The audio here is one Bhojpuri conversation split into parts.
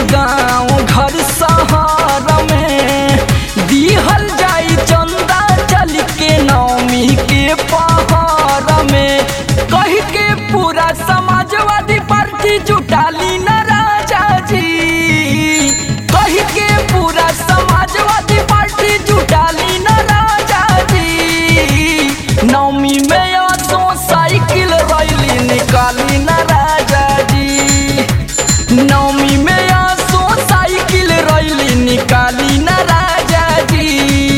गांव घर शहर में दिहल जाई चंदा चल के नौमी के पहर में कह के पूरा समाजवादी पार्टी जुटाली न राजा जी कह के पूरा समाजवादी पार्टी जुटाली न राजा जी नौमी में आसो साइकिल रैली निकाली न राजा जी नौमी में आसो साइकिल रैली निकाली न राजा जी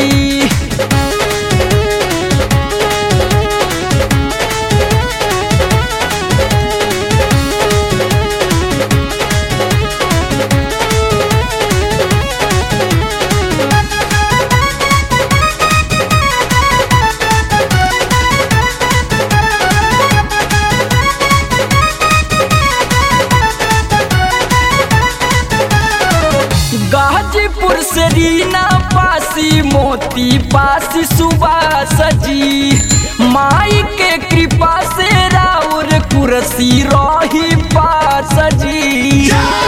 गाजीपुर से रीना पासी मोती पासी सुबास जी माई के कृपा से राउर कुर्सी रही पास जी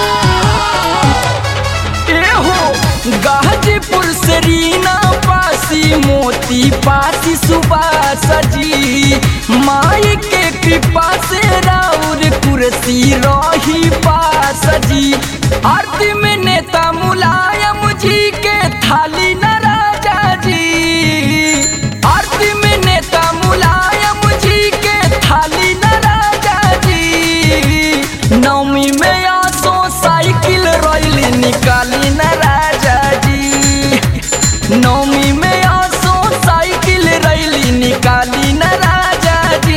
एहो गाजीपुर से रीना पासी मोती पासी सुबास जी माई के कृपा से राउर कुर्सी रही पास जी आरती में नेता मुलायम जी के थाली न राजा जी आरती में नेता मुलायम जी के थाली न राजा जी नौमी में आसो साइकिल रैली निकाली न राजा जी नौमी में आसो साइकिल रैली निकाली न राजा जी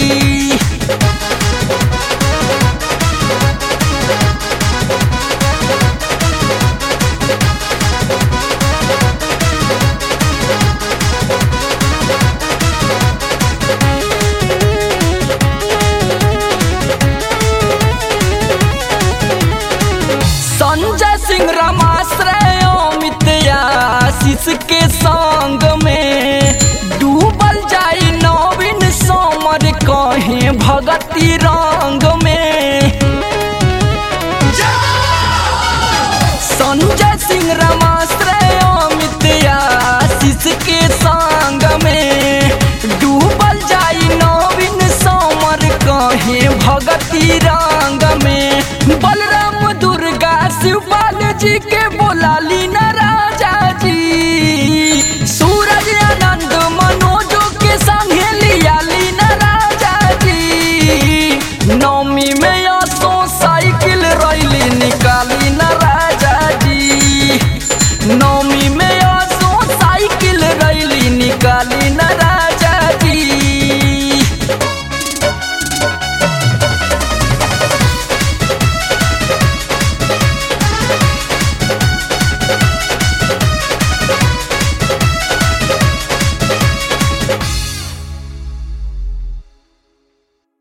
संजय सिंह रमाश्रय अमित आशीष के संग में डूबल जाई नवीन समर कहे भगती रंग में संजय सिंह रमाश्रय अमित आशीष के संग में डूबल जाई नवीन समर कहे भगती रंग में बलराम दुर्गा शिवपाल जी के बोलाली